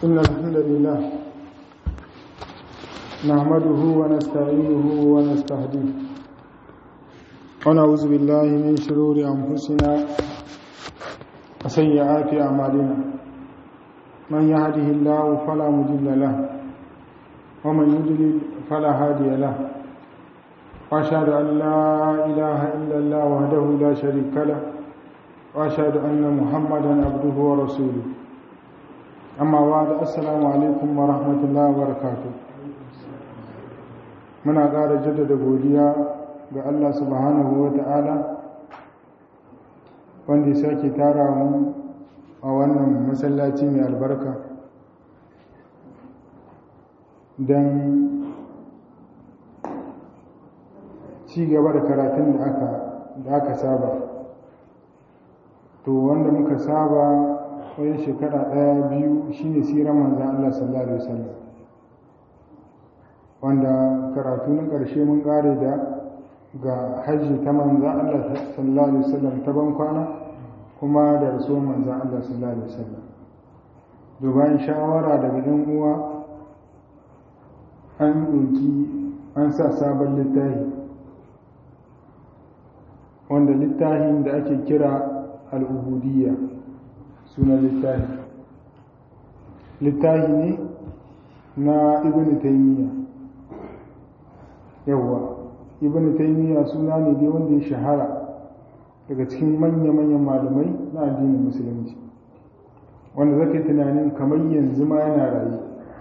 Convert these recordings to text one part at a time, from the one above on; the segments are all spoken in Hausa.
إن الحمد لله نحمده ونستعينه ونستهديه ونعوذ بالله من شرور أنفسنا وسيئات أعمالنا من يهده الله فلا مضل له ومن يضلل فلا هادي له وأشهد أن لا إله إلا الله وحده لا شريك له وأشهد أن محمدا عبده ورسوله amma ba da assalamu alaikum wa rahmatullahi wa barakatu muna ƙara jaddada godiya ga Allah subhanahu wa ta'ala wanda ya sake tara mu a wannan masallaci mai albarka don ci gaba da karatun da aka saba to wanda muka saba wani shekara ɗaya biyu shine siran manzan Allah sallallahu Alaihi wasallam wanda karatu na ƙarshe mun ƙare da ga hajji ta manzan Allah sallallahu Alaihi wasallam ta ban kwana kuma da rasuwar manzan Allah sallallahu Alaihi wasallam dubayin shawara daga ɗan uwa an ɗauki an sa sabon littafi wanda littafin da ake kira al'ubudiyya sunan littafi littafi ne na ibn taymiya yawwa ibn taymiya suna ne dai wanda ya shahara daga cikin manya-manyan malamai na addinin musulunci wanda zaka yi tunanin kamar yanzu ma yana rayu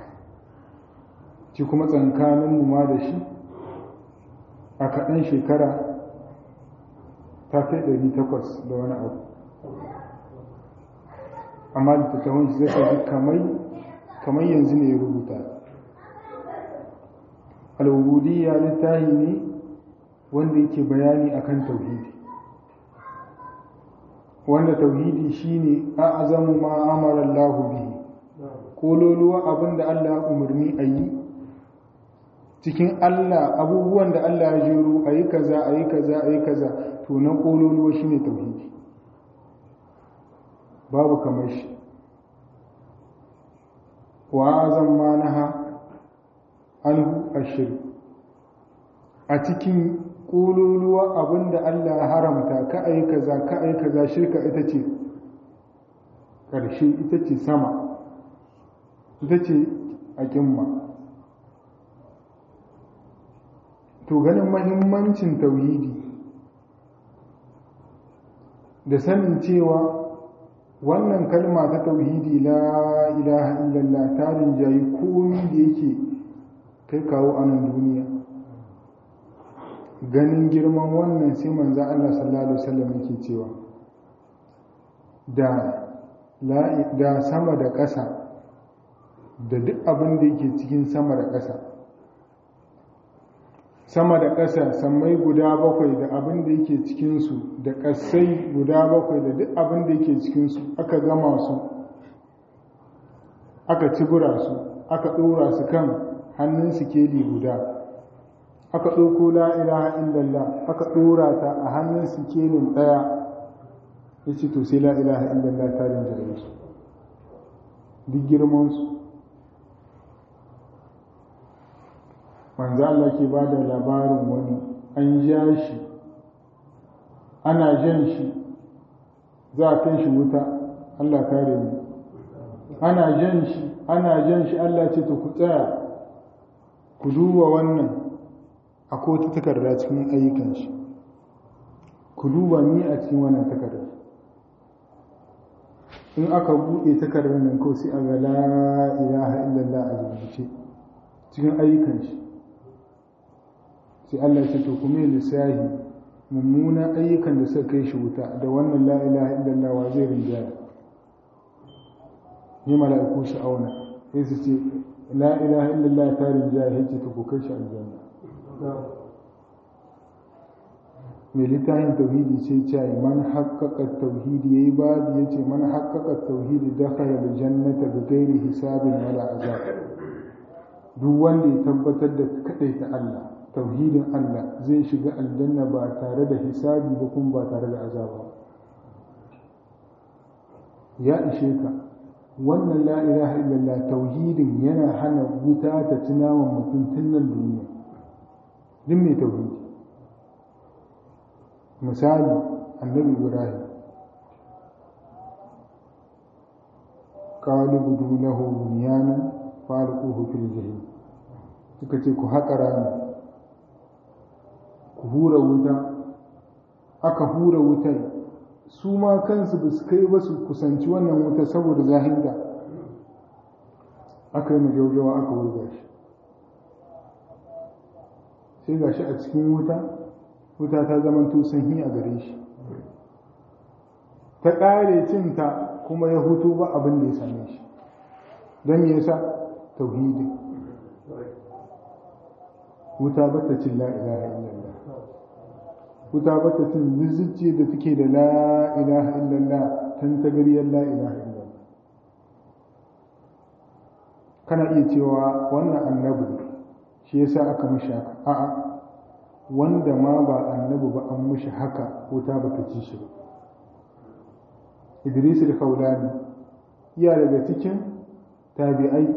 ci kuma tsankanin ma da shi a kaɗan shekara ta kai 800 da wani abu amma littattafan shi zai ɗauki kamar kamar yanzu ne ya rubuta al'ubudiyya littahi ne wanda yake bayani akan tauhidi wanda tauhidi shine a azamu ma amara Allah bihi kololuwa abinda Allah ya umarni a yi cikin Allah abubuwan da Allah ya jero a yi kaza a yi kaza a yi kaza to na kololuwa shine tauhidi babu kamar shi wa azan ma naha anhu ashir a cikin ƙololuwa abinda Allah ya haramta ka ai kaza ka ai kaza shirka ita ce ƙarshe ita ce sama ita ce a ƙimma to ganin mahimmancin tauhidi da sanin cewa wannan kalma ta tauhidi la ilaha illallah ta rinjayi komi da yake kai kawo a nan duniya ganin girman wannan sai manzo Allah sallallahu alaihi wasallam yake cewa da da sama da ƙasa da duk abin da yake cikin sama da ƙasa sama da ƙasa sammai guda bakwai da abin da yake cikinsu da ƙasai guda bakwai da duk abin da yake cikinsu aka gama su aka cibura su aka ɗora su kan hannun sikeli guda aka ɗauko la'ilaha illallah aka ɗora ta a hannun sikelin ɗaya ya ce to sai la'ilaha illallah ta rinjaye su duk girmansu manzo Allah ke ba da labarin wani an ja shi ana jan shi za a kai shi wuta Allah kare mu ana jan shi ana jan shi Allah ce to ku tsaya ku duba wannan akwai wata takarda cikin ayyukan shi ku duba ni a cikin wannan takarda in aka buɗe takardar nan ko sai a ga la ilaha illallah a rubuce cikin ayyukan shi sai Allah ya ce to kuma lissahi mummuna ayyukan da suka kai shi wuta da wannan la ilaha illallah wa zai rinjaya ni mala'iku su auna sai su ce la ilaha illallah ta rinjaya ya ce to ku kai shi aljanna mai littafin tauhidi sai ce man haqqaqa tauhidi yayi babu yace man haqqaqa tauhidi dakhala aljannata bi ghairi hisabin wala azab duk wanda ya tabbatar da kadaita Allah tauhidin Allah zai shiga aljanna ba tare da hisabi ba kuma ba tare da azaba ya ishe ka wannan la ilaha illallah tauhidin yana hana wuta ta ci naman mutum tun nan duniya duk mai tauhidi misali annabi ibrahim قالوا ابنوا له بنيانا فالقوه في الجحيم suka ce ku haƙa rami ku hura wuta aka hura wutar su ma kansu ba su kai ba su kusanci wannan wuta saboda zahinta aka yi majaujawa aka wurga shi sai ga shi a cikin wuta wuta ta zama sanyi a gare shi ta ƙare cinta kuma ya hutu ba abin da ya same shi don me yasa tauhidi wuta bata cin la ilaha illallah wuta bata cin lizzice da take da la ilaha illallah tan tagariyar la ilaha illallah kana iya cewa wannan annabi shi yasa aka mishi haka a'a wanda ma ba annabi ba an mishi haka wuta bata ci shi ba Idris al-Khawlani iya daga cikin tabi'ai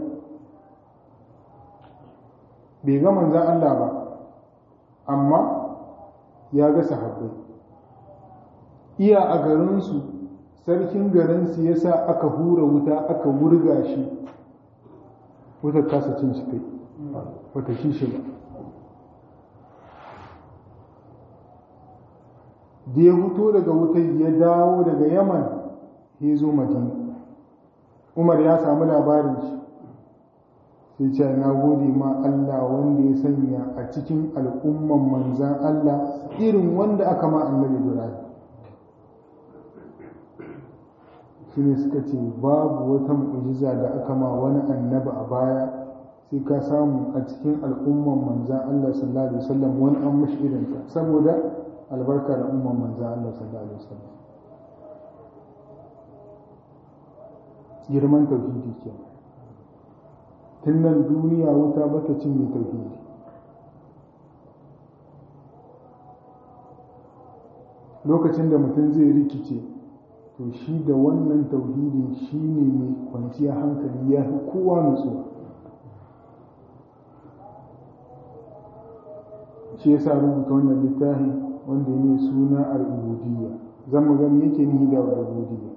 bai ga manzan Allah ba amma ya ga sahabbai iya a garinsu sarkin garinsu ya sa aka hura wuta aka wurga shi wutar kasa cin shi kai wata shi shi ba da ya fito daga wutar ya dawo daga yaman ya zo madina umar ya samu labarin shi sai ce na gode ma Allah wanda ya sanya a cikin al'umman manzan Allah irin wanda aka ma annabi Ibrahim shi ne suka ce babu wata mu'jiza da aka ma wani annabi a baya sai ka samu a cikin al'umman manzan Allah sallallahu alaihi wasallam wani an mashi irinta saboda albarka da umman manzan Allah sallallahu alaihi wasallam girman tauhidi ke tun nan duniya wuta bata cin mai tauhidi lokacin da mutum zai rikice to shi da wannan tauhidi shi ne mai kwanciya hankali ya fi kowa nutsuwa shi yasa rubuta wannan littafi wanda ya mai suna al-ubudiyya zan mu gani yake nihi da al-ubudiyya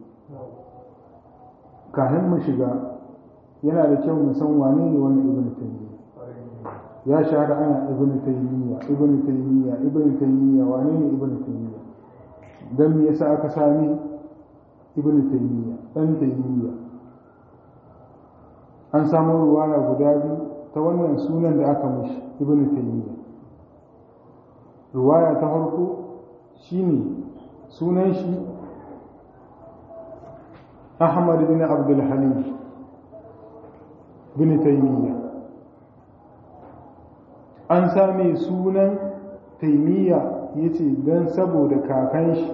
kafin mu shiga yana da kyau mu san wane ne wannan ibn taymiya ya shahara ana ibn taymiya ibn taymiya ibn taymiya wane ne ibn taymiya dan me yasa aka sami ibn taymiya dan taymiya an samu ruwaya guda biyu ta wannan sunan da aka mishi ibn taymiya ruwaya ta farko shine sunan shi Ahmad bin Abdul Halim bin Taymiyyah an same sunan Taymiyyah yace dan saboda kakan shi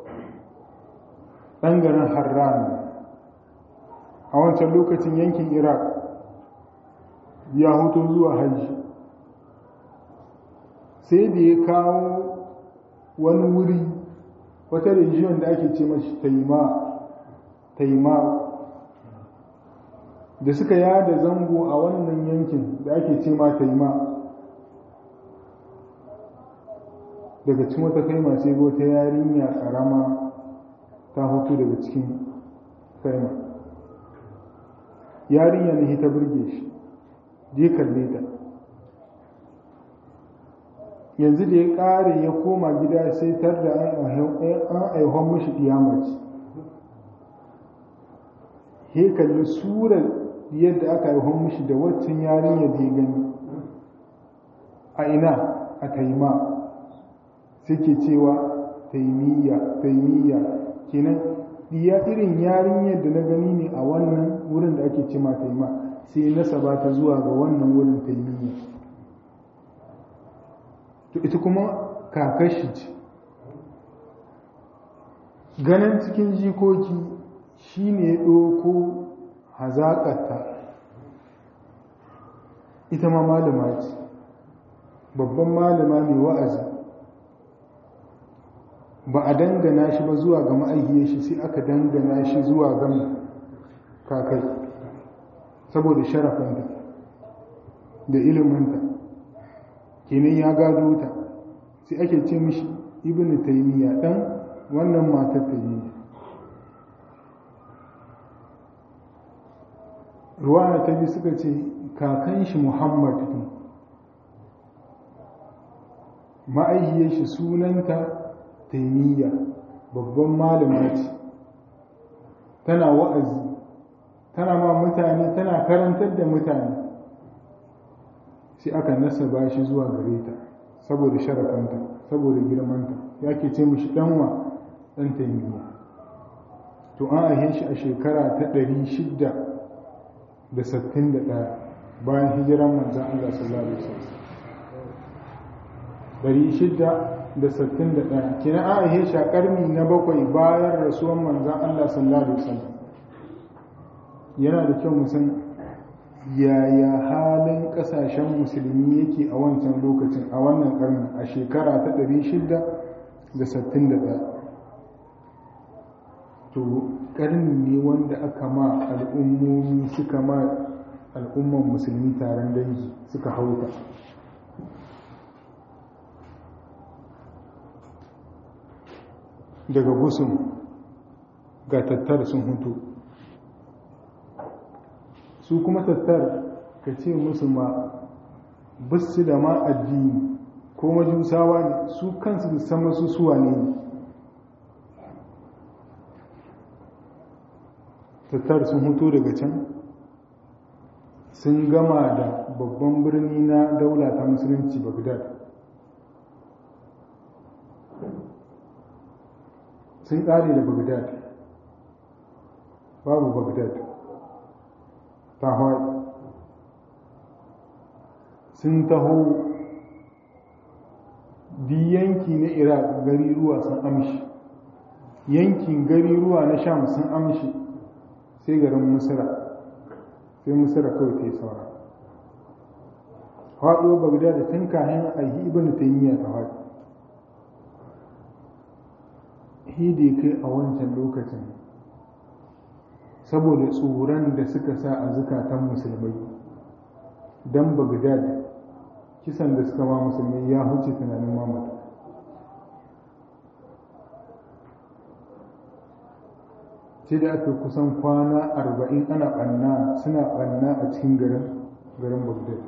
ɗan garin Harran a wancan lokacin yankin Iraq ya hutu zuwa hajji sai da ya kawo wani wuri wata region da ake ce mashi taima taima da suka yada zango a wannan yankin da ake ce ma taima daga cikin wata kaima sai wata yarinya karama ta hutu daga cikin kaima yarinya ne ta burge shi je kalle ta yanzu da ya ƙare ya koma gida sai tar da an aihon mashi ɗiyamaci he kalli surar yadda aka aihon mashi da waccan yarinya da ya gani a ina a taima suke cewa taimiyya taimiyya kenan diya irin yarinyar da na gani ne a wannan wurin da ake cima taima sai nasaba ta zuwa ga wannan wurin taimiyya to ita kuma kakashi ce ganin cikin jikoki shi ne ɗoko hazaƙarta ita ma malama ce babban malama mai wa'azi ba a dangana shi ba zuwa ga ma'aikiyar shi sai aka dangana shi zuwa ga kakai saboda sharafinta da iliminta kenan ya gado ta sai ake ce mishi ibn taymiya dan wannan matar taymiya ruwa ta bi suka ce kakan shi muhammad ne ma'aihiyar shi sunanta taimiyya babban malama ce tana wa'azi tana ma mutane tana karantar da mutane sai aka nasaba shi zuwa gare ta saboda sharafanta saboda girmanta ya ke ce mishi ɗanwa ɗan taimiyya to an ahe shi a shekara ta ɗari shidda da sattin da ɗaya bayan hijiran manzan Allah sallallahu alaihi wasallam ɗari shidda da sattin da ɗaya kina an ahe shi a ƙarni na bakwai bayan rasuwan manzan Allah sallallahu alaihi wasallam yana da kyau mu san yaya halin ƙasashen musulmi yake a wancan lokacin a wannan ƙarni a shekara ta ɗari shidda da sattin da ɗaya to ƙarni ne wanda aka ma al'ummomi suka ma al'umman musulmi taron dangi suka hauta daga gusun ga tattar sun hutu su kuma tattar ka ce musu ma basu da ma addini ko majusawa ne su kansu da sama su suwa ne tattar sun hutu daga can sun gama da babban birni na daula ta musulunci bagdad sun ƙare da bagdad babu bagdad ta hawaii sun taho di yanki na iraq gari ruwa sun amshi yankin gari ruwa na sham sun amshi sai garin musira sai musira kawai ta yi saura haɗo bagda da tun kayan aiki ibn taymiya ta haɗi hidi kai a wancan lokacin saboda tsoron da suka sa a zukatan musulmai don bagdad kisan da suka ma musulmai ya huce tunanin mamata sai da aka kusan kwana arba'in ana ɓanna suna ɓanna a cikin garin garin bagdad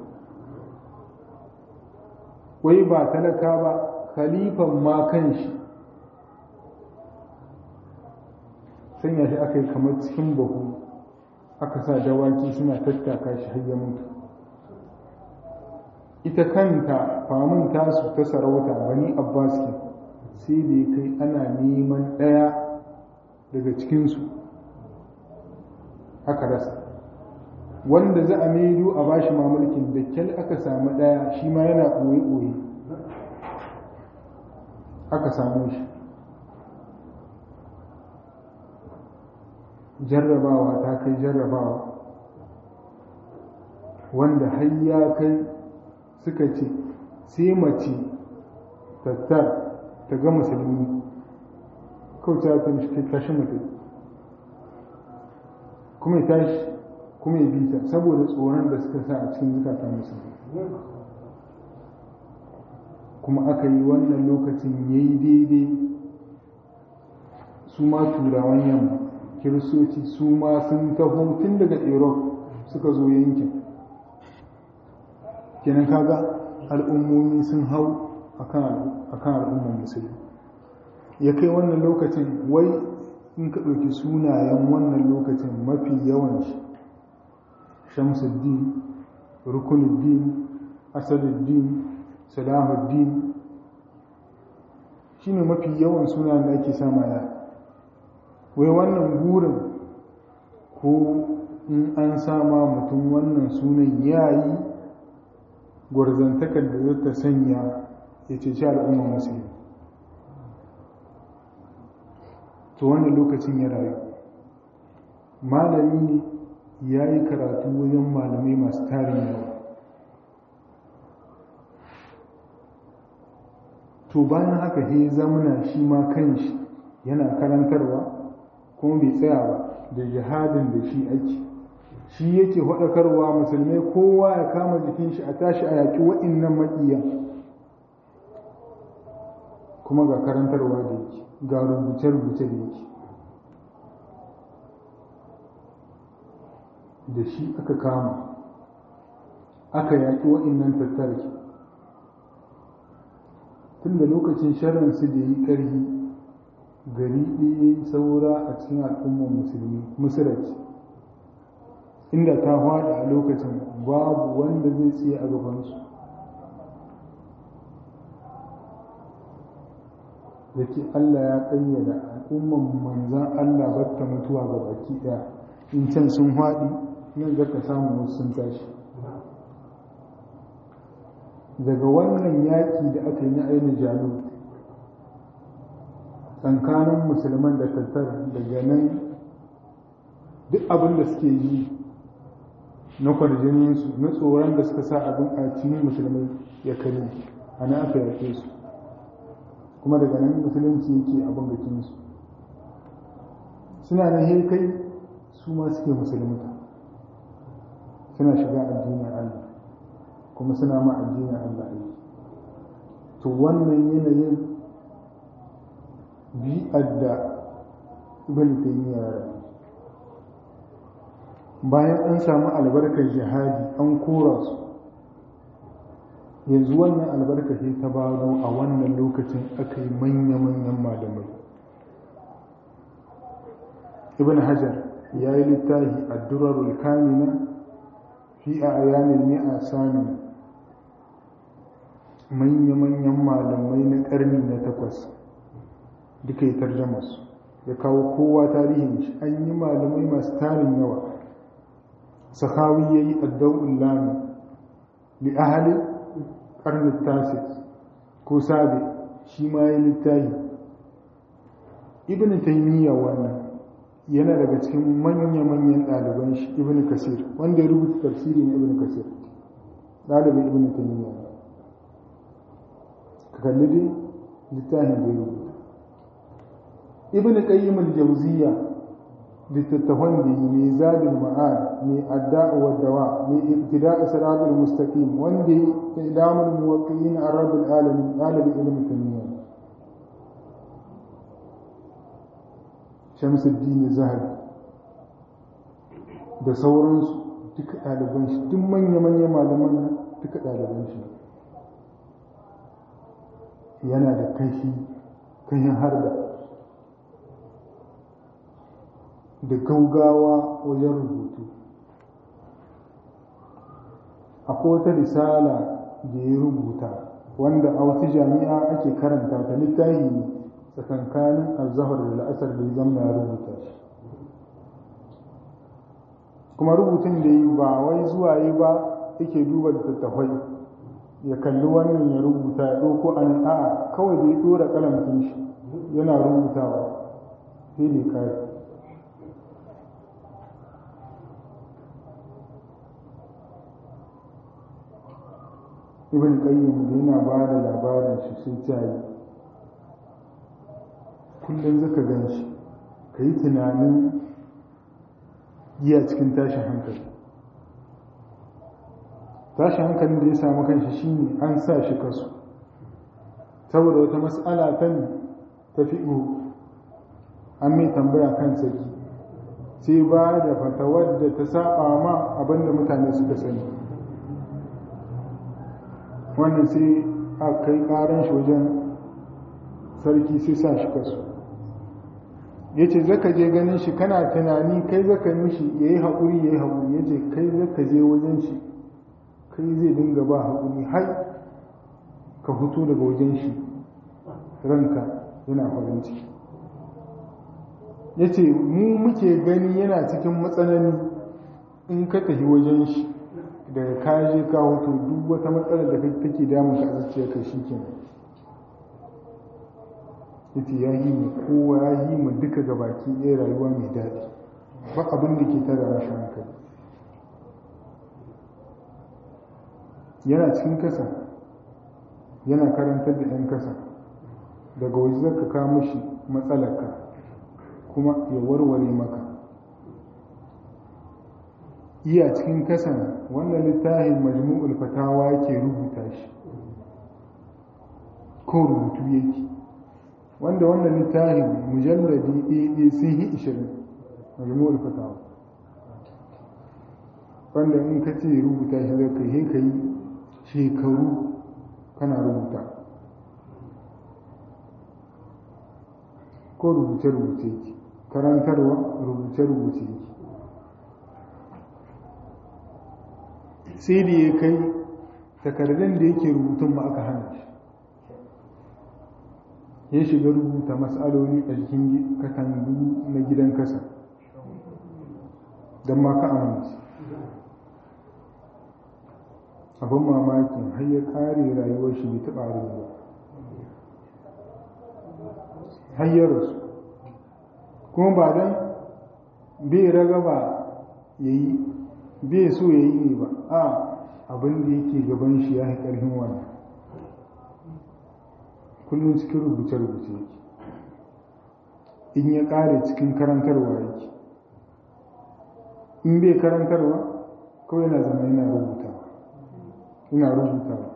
wai ba talaka ba khalifan ma kan shi sanya shi aka yi kamar cikin bahu aka sa dawaki suna tattaka shi har ya mutu ita kanta famun tasu ta sarauta bani abbas ke sai da ya kai ana neman ɗaya daga cikinsu aka rasa wanda za a maido a bashi mamulkin da kyal aka samu ɗaya shi ma yana ɓoye-ɓoye aka samu shi jarrabawa ta kai jarrabawa wanda har ya kai suka ce sai mace tattar ta ga musulmi kawai ta mishi kai tashi mutum kuma ya tashi kuma ya bi ta saboda tsoron da suka sa a cikin zukatan musulmi kuma aka yi wannan lokacin ya yi daidai su ma turawan yamma kiristoci su ma sun taho tun daga europe suka zo yankin kenan kaga al'ummomi sun hau akan al'ummar musulmi ya kai wannan lokacin wai in ka ɗauki sunayen wannan lokacin mafi yawan shi shamsuddin rukunuddin asaduddin salahuddin shi ne mafi yawan sunayen da ake sama ya wai wannan burin ko in an sama mutum wannan sunan ya yi gwarzantakar da zai ta sanya ya ceci al'ummar musulmi to wannan lokacin ya rayu malami ne ya yi karatu wajen malamai masu tarin yawa to bayan haka he zamana shi ma kanshi yana karantarwa kuma bai tsaya ba da jihadin da shi ake shi yake faɗakarwa musulmai kowa ya kama jikin shi a tashi a yaƙi wa'innan maƙiyan kuma ga karantarwa da yake ga rubuce-rubuce da yake da shi aka kama aka yaƙi wa'innan tattarki tun da lokacin sharansu da yi ƙarfi gari ɗaya saura a cikin al'ummar musulmi musulunci inda ta faɗi a lokacin babu wanda zai tsaye a gabansu da ke Allah ya ƙayyada al'ummar manzan Allah batta mutuwa ga baki ɗaya in can sun faɗi nan zaka samu wasu sun tashi daga wannan yaƙi da aka yi na ainihin jalut tsakanin musulman da tattar daga nan duk abin da suke yi na kwarjininsu na tsoron da suka sa abin a cikin musulmai ya kare a na aka yake su kuma daga nan musulunci yake abin bikinsu suna na kai su ma suke musulunta suna shiga addinin Allah kuma suna ma addinin Allah aiki to wannan yanayin bi'ar da ibn taymiya ya bayan an samu albarkar jihadi an kora su yanzu wannan albarka ce ta baro a wannan lokacin aka yi manya-manyan malamai ibn hajar ya yi littafi a durarul kamina fi a ayanin mi'a sami manya-manyan malamai na ƙarni na takwas duka yi tarjamarsu ya kawo kowa tarihin shi an yi malamai masu tarin yawa sahawi ya yi addau'un lami li ahali ƙarni tasis ko sabi shi ma ya littahi ibn taimiyya wannan yana daga cikin manya-manyan ɗaliban shi ibn kasir wanda ya rubuta tafsiri na ibn kasir ɗalibin ibn taimiyya ka kalli dai littafin da ya rubuta ibn qayyim al-jawziyya littattafan da yi mai zadul ma'ad mai adda'u wa dawa mai ibtida'u siratul mustaqim wanda yi ilamul muwaqqi'in ar-rabbil alamin ɗalibin ibn taimiyya shamsuddin zahabi da sauransu duka ɗaliban shi duk manya-manya malaman nan duka ɗaliban shi yana da kashi kashin harda da gaugawa wajen rubutu akwai wata risala da ya rubuta wanda a wata jami'a ake karanta ta littafi ne tsakankanin azahar da la'asar da ya zama ya rubuta shi kuma rubutun da yi ba wai zuwa yi ba yake duba da tattafai ya kalli wannan ya rubuta ya ɗauko an a'a kawai da ya ɗora kalamkin shi yana rubutawa sai ne kare ibn qayyim da yana ba da labarin shi sai ta yi kullum zaka gan shi ka yi tunanin giya cikin tashin hankali tashin hankalin da ya samu kanshi shine an sa shi kasu saboda wata mas'ala ta ne ta fi'u an mai tambaya kan saki sai ba da fatawar da ta saba ma abinda mutane suka sani wannan sai a kai karan shi wajen sarki sai sa shi kasu ya ce zaka je ganin shi kana tunani kai zaka mishi ya yi haƙuri ya yi haƙuri ya ce kai zaka je wajen shi kai zai dinga ba haƙuri har ka fito daga wajen shi ranka yana farin ciki ya ce mu muke gani yana cikin matsanani in ka tafi wajen shi daga kaje ka hoto duk wata matsalar da take damun ka a zuciyarka shi kenan yace ya yi mu kowa ya yi mu duka gabaki ɗaya rayuwa mai daɗi ba abin da ke tara rashin hankali yana cikin kasa yana karantar da 'yan kasa daga waje zaka kawo mishi matsalarka kuma ya warware maka iya cikin kasan wannan littafin majmu'ul fatawa ke rubuta shi ko rubutu yake wanda wannan littafin mujalladi ɗaya sun yi ishirin majmu'ul fatawa wanda in ka ce rubuta shi zai kai ka yi shekaru kana rubuta ko rubuce-rubuce ki karantarwa rubuce-rubuce ki sai da ya kai takardun da yake rubutun ma aka hana shi ya shiga rubuta matsaloli a jikin katangu na gidan kasa don ma ka amince abin mamakin har ya kare rayuwar shi bai taɓa rubuwa har ya rasu kuma ba don bai ragaba ya yi bai so ya yi ne ba a abin da yake gaban shi ya yi ƙarfin wani kullum cikin rubuce-rubuce yake in ya ƙare cikin karantarwa yake in bai karantarwa kawai yana zama yana rubutawa ina rubutawa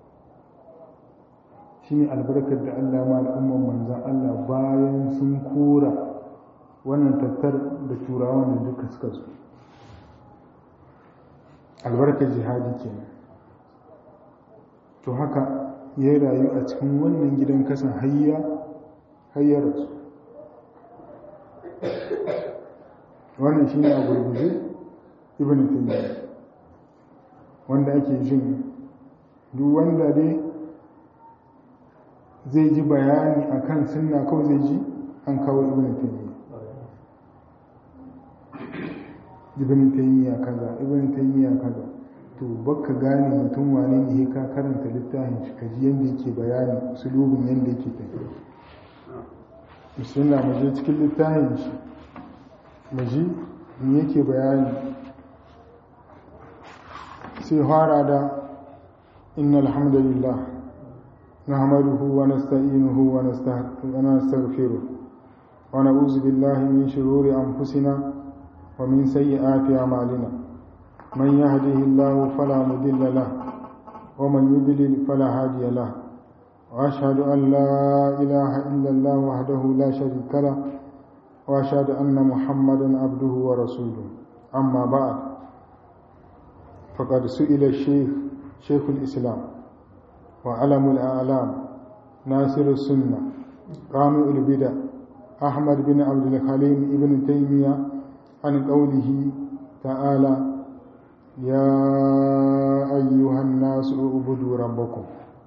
shi ne albarkar da Allah ma al'umman manzan Allah bayan sun kora wannan tattar da turawan da duka suka su albarkar jihadi kenan to haka ya rayu a cikin wannan gidan kasan hayya hayyarsu wannan shi ne a gurguje ibn taymiyyah wanda ake jin duk wanda dai zai ji bayani akan sunna kawai zai ji an kawo ibn taymiyyah ibn taymiyyah kaza ibn taymiyyah kaza to baka gane mutum wane ne ka karanta littafin shi kaji yanda yake bayani usulubin yanda yake tafiya sunna mu je cikin littafin shi mu ji me yake bayani sai fara da innal hamdalillah nahmaduhu wa nasta'inuhu wa nastaghfiruh wa na'udzu billahi min shururi anfusina wa min sayyiati a'malina man yahdihillahu fala mudilla lahu wa man yudlil fala hadiya lahu wa ashhadu an la ilaha illa allah wahdahu la sharika lahu wa ashhadu anna muhammadan abduhu wa rasuluhu amma ba'd فقد سئل الشيخ شيخ الإسلام وعلم الأعلام ناصر السنة قامع البدع أحمد بن عبد الحليم ابن تيمية عن قوله تعالى يا أيها الناس اعبدوا ربكم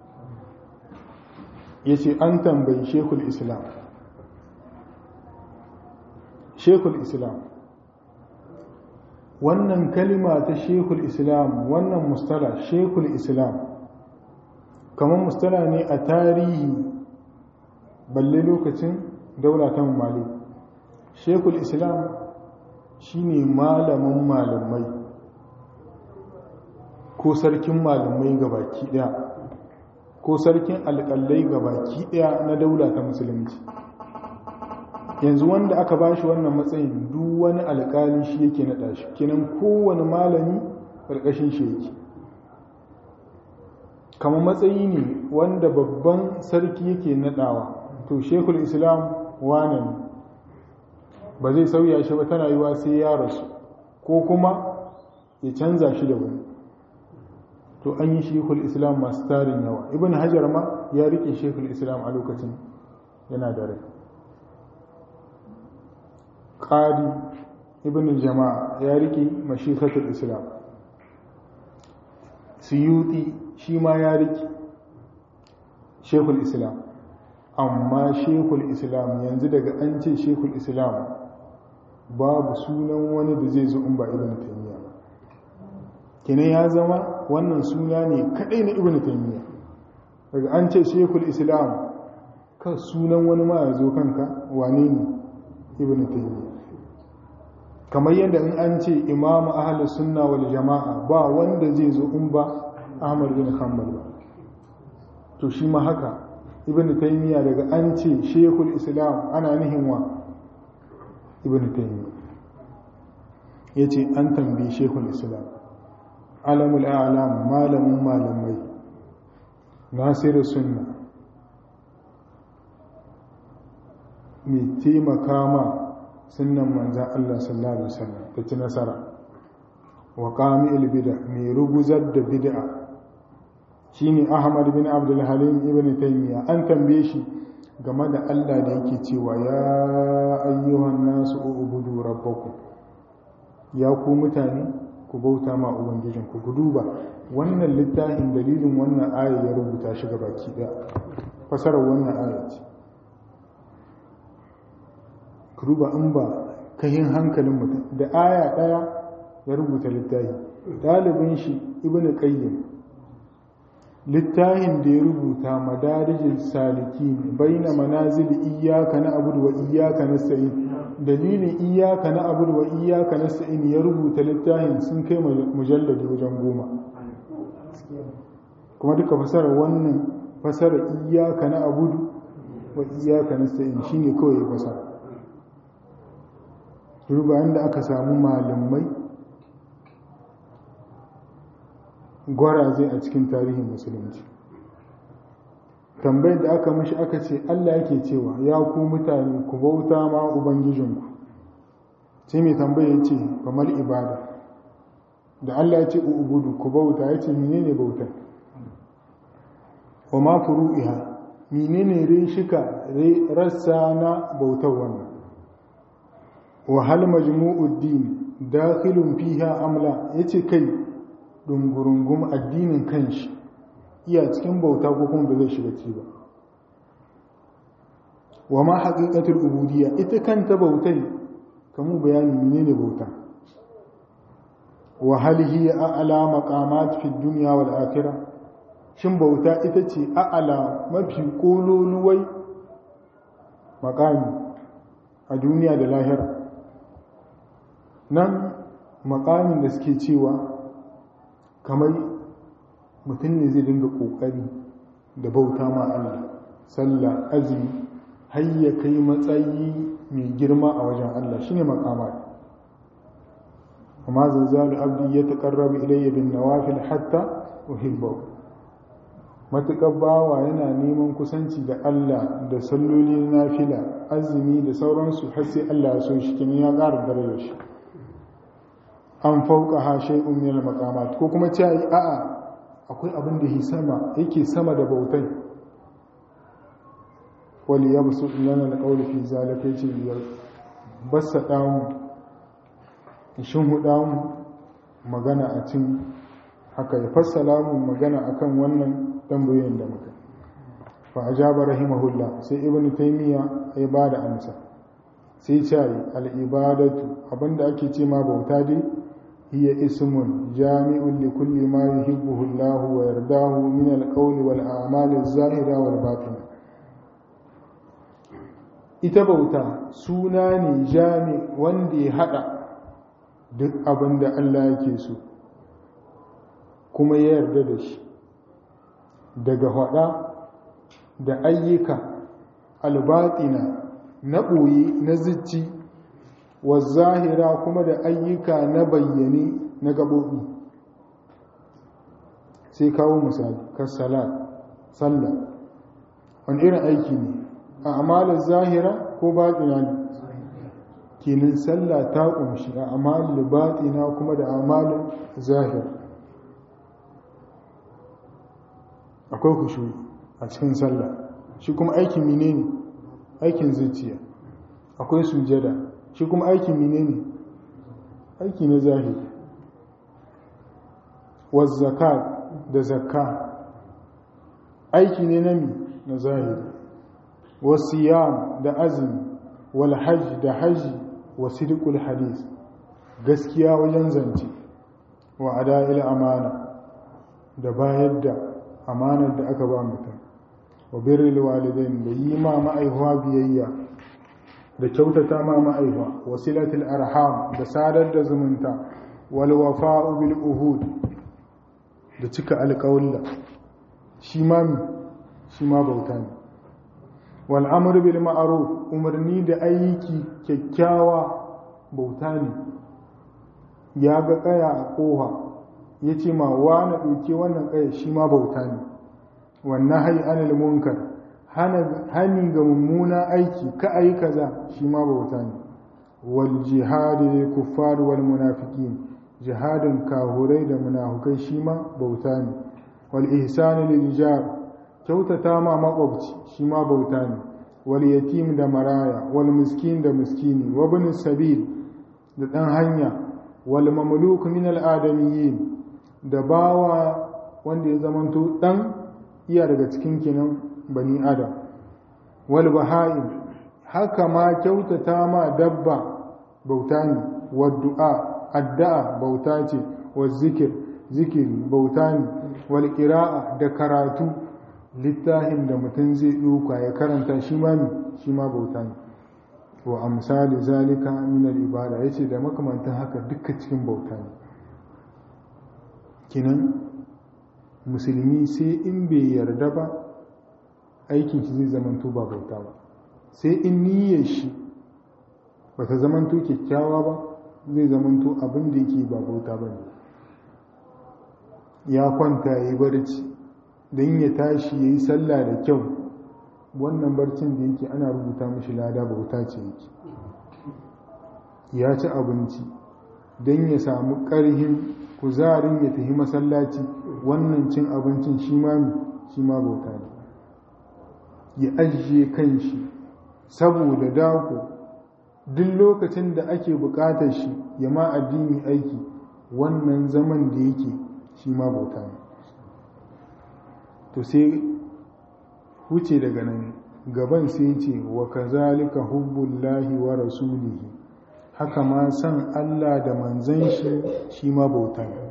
yace an tambayi shekul islam shekul islam wannan kalima ta shekul islam wannan mustala shekul islam kamar mustala ne a tarihi balle lokacin daula ta mali shekul islam shine malamin malamai ko sarkin malamai gabaki daya ko sarkin alƙalai gabaki daya na daula ta musulunci yanzu wanda aka ba shi wannan matsayin duk wani alƙali shi yake naɗa shi kenan kowane malami ƙarƙashin shi yake kama matsayi ne wanda babban sarki yake naɗawa to shekul islam wane ne ba zai sauya shi ba tana yiwa sai ya rasu ko kuma ya canza shi da wani to an yi shekul islam masu tarin yawa ibn hajar ma ya rike shekul islam a lokacin yana da rai qadi ibn jama'a ya rike mashikatul islam suyuti shi ma ya rike shekul islam amma shekul islam yanzu daga an ce shekul islam babu sunan wani da zai zo in ba ibn taymiya kene ya zama wannan suna ne kadai na ibn taymiya daga an ce shekul islam kan sunan wani ma ya zo kanka wane ne ibn taymiya kamar yadda in an ce imamu ahlus sunna wal jama'a ba wanda zai zo in ba ahmad bin hanbal ba to shi ma haka ibn taymiya daga an ce shekul islam ana nihin wa ibn taymiya ya ce an tambayi shekul islam alamul alam malamin malamai nasiru sunna mai taimaka ma sunan manzan Allah sallallahu Alaihi wasallam ta ci nasara wa ƙami bida mai ruguzar da bid'a shi ne ahmad bin abdulhalim ibn taimiyya an tambaye shi game da Allah da yake cewa ya ayyuhan nasu ubudu rabbakum ya ku mutane ku bauta ma ubangijinku ku duba wannan littafin dalilin wannan aya ya rubuta shi baki ɗaya fasarar wannan aya ce ku duba in ba kahin hankalin mutum da aya ɗaya ya rubuta littafi ɗalibin shi ibn qayyim littafin da ya rubuta madarijin saliki baina manazil iyyaka na abudu wa iyyaka nasta'in dalilin iyyaka na abudu wa iyyaka nasta'in ya rubuta littafin sun kai mujalladi wajen goma kuma duka fasarar wannan fasarar iyyaka na abudu wa iyyaka nasta'in shine kawai ya fasara duba inda aka samu malamai gwaraze a cikin tarihin musulunci tambayar da aka mashi aka ce Allah yake cewa ya ku mutane ku bauta ma ubangijinku sai mai tambaya ce kamar ibada da Allah ya ce ubudu ku bauta ya ce menene bauta wa ma furu'iha menene reshika rassa na bautar wannan wa hal majmu'ud din dakhilun fiha amla yace kai dungurungum addinin kanshi iya cikin bauta ko kuma ba zai shiga ci ba wa ma haqiqatul ubudiyya ita kanta bautai kamu bayani menene bauta wa hal hiya a'la maqamat fi dunya wal akhirah shin bauta ita ce a'la mafi kololuwai maqami a duniya da lahira nan makamin da suke cewa kamar mutum ne zai dinga kokari da bauta ma Allah sallah azumi har ya kai matsayi mai girma a wajen Allah shine makama amma zanzalu abdi ya taqarrabu ilayya bin nawafil hatta uhibbu matuƙar bawa yana neman kusanci da Allah da salloli na nafila azumi da sauransu har sai Allah ya so shi kin ya ƙara darajar shi an fauka ha shay'un min al-maqamat ko kuma ce a'a akwai abin da yake sama yake sama da bautai wali yabsu lana al-qawl fi zalika yace ya bassa damu shin hudamu magana a cin haka ya fassala mu magana akan wannan tambayoyin da muka fa ajaba rahimahullah sai ibnu taymiya ya bada amsa sai ce al-ibadatu abinda ake ce ma bauta dai هي اسم جامع لكل ما يحبه الله ويرضاه من القول والأعمال الظاهرة والباطنة ita bauta suna ne jami wanda ya haɗa duk abin da Allah yake so kuma ya yarda da shi daga haɗa da ayyuka albatina na ɓoye na zici wa zahira kuma da ayyuka na bayyane na gaɓoɓi sai kawo misali kasalat sallah wani irin aiki ne a amalin zahira ko baɗina ne kenan sallah ta ƙunshi a amalin baɗina kuma da amalin zahir akwai kushu a cikin sallah shi kuma aikin mine ne aikin zuciya akwai sujada shi kuma aikin mine ne aiki na zahiri wazzaka da zakka aiki ne na mi na zahiri wasiyam da azumi wal hajj da haji wa sidqul hadis gaskiya wajen zance wa ada'il amana da bayar da amanar da aka ba mutum wa birril walidain da yi ma ma'aihuwa biyayya da kyautata ma ma'aihuwa wasilatul arham da sadar da zumunta wal wafa'u bil uhud da cika alƙawalla shi ma mi shi ma bauta ne wal amru bil ma'ruf umarni da aiki kyakkyawa bauta ne ya ga kaya a ƙoha ya ce ma wa na ɗauke wannan kaya shi ma bauta ne wannan hai anil munkar hani ga mummuna aiki ka ayi kaza shi ma bauta ne wal jihadi lil kuffar wal munafiqin jihadin kahurai da munafukai shi ma bauta ne wal ihsani lil jar kyautata ma makwabci shi ma bauta ne wal yatim da maraya wal miskin da miskini wa ibn sabil da dan hanya wal mamluk min al adamiyyin da bawa wanda ya zamanto dan iya daga cikin kinan bani adam wal baha'im haka ma kyautata ma dabba bauta ne wa du'a addu'a bauta ce wa zikir zikiri bauta ne wal qira'a da karatu littafin da mutum zai ɗauka ya karanta shi ma shi ma bauta ne wa amsali zalika min al ibada yace da makamantan haka duka cikin bauta ne kinan musulmi sai in bai yarda ba aikin shi zai zamanto ba bauta ba sai in niyyar shi bata zamanto kyakkyawa ba zai zamanto abin da yake ba bauta ba ne ya kwanta ya yi barci don ya tashi ya yi sallah da kyau wannan barcin da yake ana rubuta mashi lada bauta ce yake ya ci abinci don ya samu ƙarhin kuzarin ya tafi masallaci wannan cin abincin shi ma shi ma bauta ne ya ajiye kan shi saboda dako duk lokacin da ake buƙatar shi ya ma addini aiki wannan zaman da yake shi ma bauta ne to sai huce daga nan gaban sai ce wa kazalika hubbullahi wa rasulihi haka ma san Allah da manzan shi shi ma bauta ne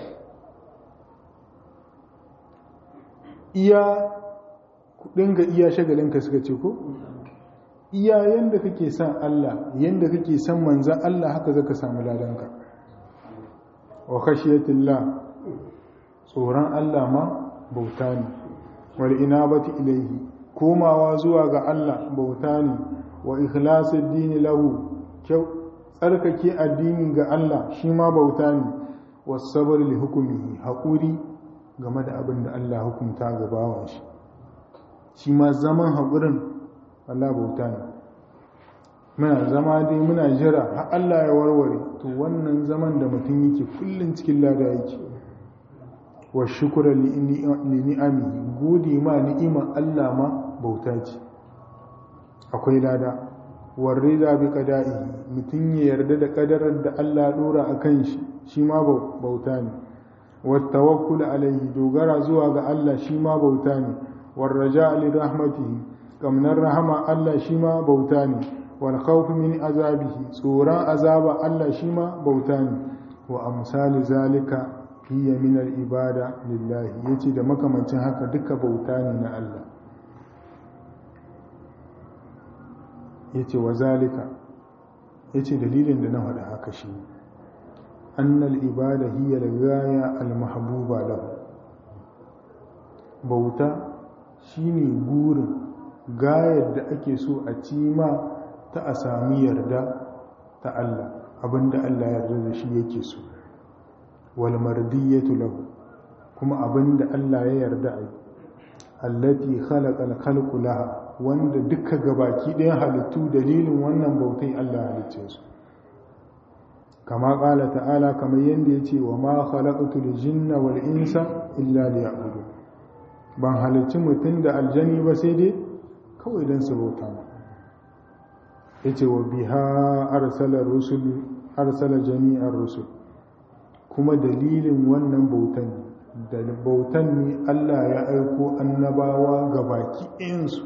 iya kudin ga iya shagalinka suka ce ko iya yanda kake son Allah yanda kake son manzan Allah haka zaka samu ladanka wa khashiyatillah tsoron Allah ma bauta ne wal inabati ilaihi komawa zuwa ga Allah bauta ne wa ikhlasid dini lahu kyau tsarkake addini ga Allah shi ma bauta ne was sabr li hukmihi haƙuri game da abin da Allah hukunta ga bawan shi shi ma zaman haƙurin Allah bauta ne muna zama dai muna jira har Allah ya warware to wannan zaman da mutum yake kullum cikin lada yake wa shukura li ni'ami gode ma ni'ima Allah ma bauta ce akwai lada warrida bi qada'i mutum ya yarda da kadarar da Allah dora akan shi shi ma bauta ne wa tawakkul alaihi dogara zuwa ga Allah shi ma bauta ne war raja li rahmatihi kamnar rahama Allah shi ma bauta ne wal khawf min azabihi tsoron azaba Allah shi ma bauta ne wa amsali zalika hiya min al ibada lillahi yace da makamancin haka duka bauta ne na Allah yace wa zalika yace dalilin da na faɗa haka shi annal ibada hiya al ghaya al mahbuba lahu bauta shine gurin gayar da ake so a cima ta a sami yarda ta Allah abinda Allah yarda da shi yake so wal mardiyatu lahu kuma abinda Allah ya yarda a allati khalaqa al khalqu laha wanda duka gabaki ɗayan halittu dalilin wannan bautai Allah halicce su kama ƙala ta'ala kamar yadda ya ce wa ma khalaqatul jinna wal insa illa liya'budun ban halicci mutum da aljani ba sai dai kawai don su bauta ma ya ce wa biha arsala jami'ar rusul kuma dalilin wannan bautan da bautan ne Allah ya aiko annabawa ga baki ɗayansu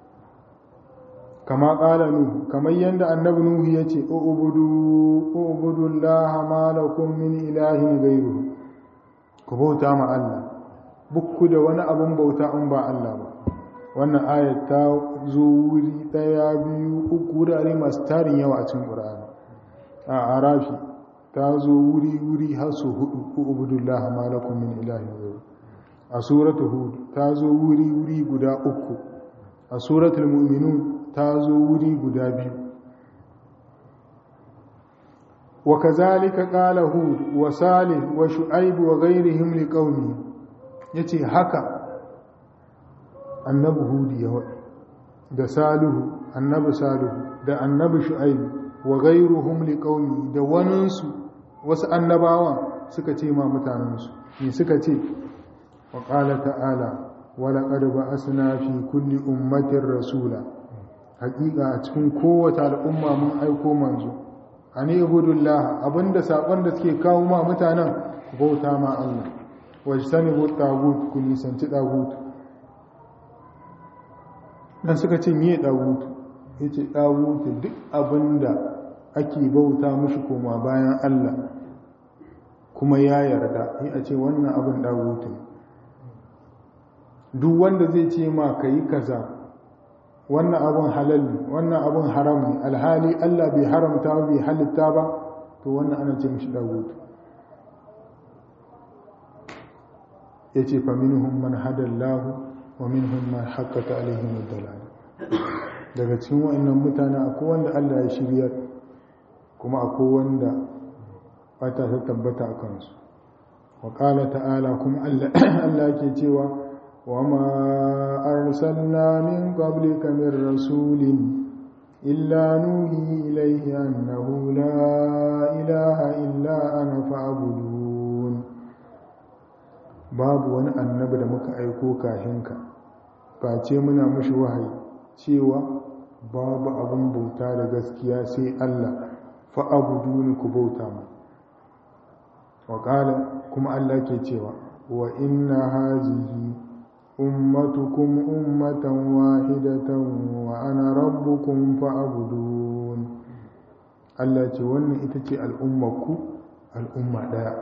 kama ƙala nuhu kamar yadda annabi nuhu ya ce ubudu laha malakun min ilahin gairu ku bauta ma Allah bukku da wani abin bauta in ba Allah ba wannan ayat ta zo wuri ɗaya biyu uku wurare masu tarin yawa a cikin ƙur'ani a arafi ta zo wuri wuri har su hudu ku ubudullah malakum min ilahin ghayr a suratul hud ta zo wuri wuri guda uku a suratul mu'minun ta zo wuri guda biyu wa kazalika qala hud wa salih wa shu'aib wa ghayrihim liqaumi yace haka annabi hud ya wadi da salihu annabi salihu da annabi shu'aib wa ghayruhum liqaumi da waninsu wasu annabawan suka ce ma mutanensu ne suka ce wa qala ta'ala wa laqad ba'asna fi kulli ummatin rasula haƙiƙa a cikin kowace al'umma mun aiko manzo ani ibudullah abinda sakon da suke kawo ma mutanen bauta ma Allah wajtanibu tagut ku nisanci tagut dan suka ce miye tagut yace tagut duk abinda ake bauta mushi koma bayan Allah kuma ya yarda yi a ce wannan abin tagut duk wanda zai ce ma kai kaza wannan abin halal ne wannan abin haram ne alhali Allah bai haramta bai halitta ba to wannan ana ce mishi dagut ya ce fa minhum man hadallahu wa minhum man haqqata alaihim ad-dalal daga cikin wayannan mutane akwai wanda Allah ya shirya kuma akwai wanda bata ta tabbata a kansu wa qala ta'ala kuma Allah yake cewa وما أرسلنا من قبلك من رسول إلا نوحي إليه أنه لا إله إلا أنا فاعبدون babu wani annabi da muka aiko kahinka face muna mashi wahayi cewa babu abin bauta da gaskiya sai Allah fa'abuduni ku bauta mu wa kuma Allah ke cewa wa inna hazihi أمتكم أمة واحدة وأنا ربكم فاعبدون Allah ce wannan ita ce al'ummarku al'umma ɗaya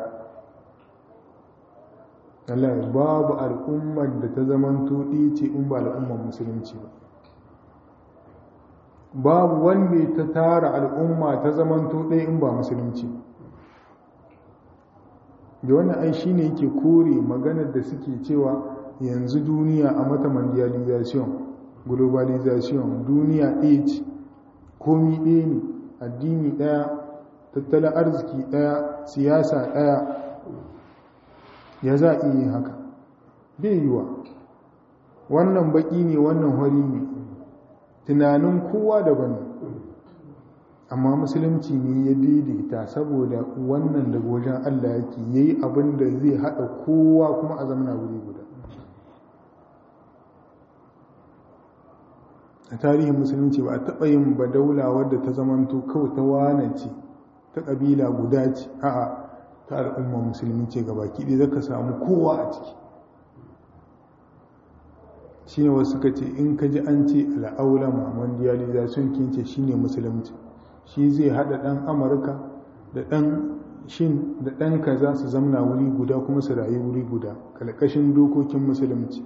Allah babu al'ummar da ta zaman tuɗi ce in ba al'ummar musulunci ba babu wanda ta tara al'umma ta zaman tuɗi in ba musulunci da wannan ai shi ne yake kore maganar da suke cewa yanzu duniya a mata mondialization globalization duniya ɗaya ce komi ɗaya ne addini ɗaya tattalin arziki ɗaya siyasa ɗaya ya za a yi haka bai yiwa wannan baƙi ne wannan hori ne tunanin kowa daban amma musulunci ne ya daidaita saboda wannan daga wajen allah yake yayi abin da zai haɗa kowa kuma a zamana wuri guda a tarihin musulunci ba a taɓa yin ba daula wadda ta zamanto kawai ta wane ce ta ƙabila guda ce a'a ta al'umma musulmi ce ga baki ɗaya zaka samu kowa a ciki shi ne wasu ka ce in ka ji an ce al'aula mondialization kince shi ne musulunci shi zai haɗa ɗan amurka da ɗan shin da ɗan kaza su zamna wuri guda kuma su rayu wuri guda kalkashin dokokin musulunci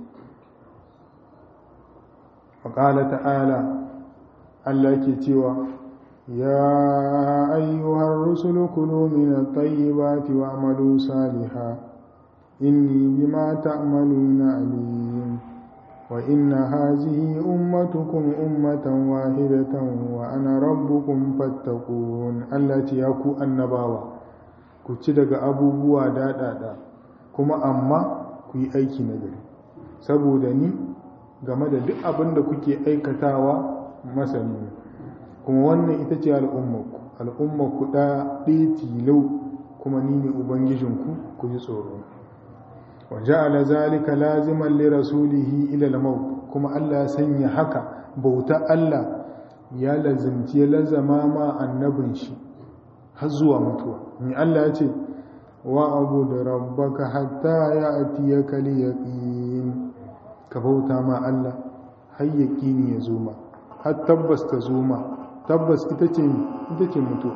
faƙala ta'ala Allah ke cewa ya ayyuhar rusulu kulu min at-tayyibati wa'malu salihan inni bima ta'maluna alim wa inna hazihi ummatukum ummatan wahidatan wa ana rabbukum fattaqun Allah ce ya ku annabawa ku ci daga abubuwa daɗaɗa kuma amma ku yi aiki na gari saboda ni game da duk abin da kuke aikatawa masani kuma wannan ita ce al'ummarku al'ummarku ɗaya ɗaya tilau kuma ni ne ubangijinku ku ji tsoro wa ja'ala zalika laziman li rasulihi ila al-maut kuma Allah ya sanya haka bauta Allah ya lazimci ya lazama ma annabin shi har zuwa mutuwa ni Allah ya ce wa abud rabbaka hatta ya'tiyaka al-yaqin ka bauta ma Allah har yaqini ya zo ma har tabbas ta zo ma tabbas ita ce ita ce mutu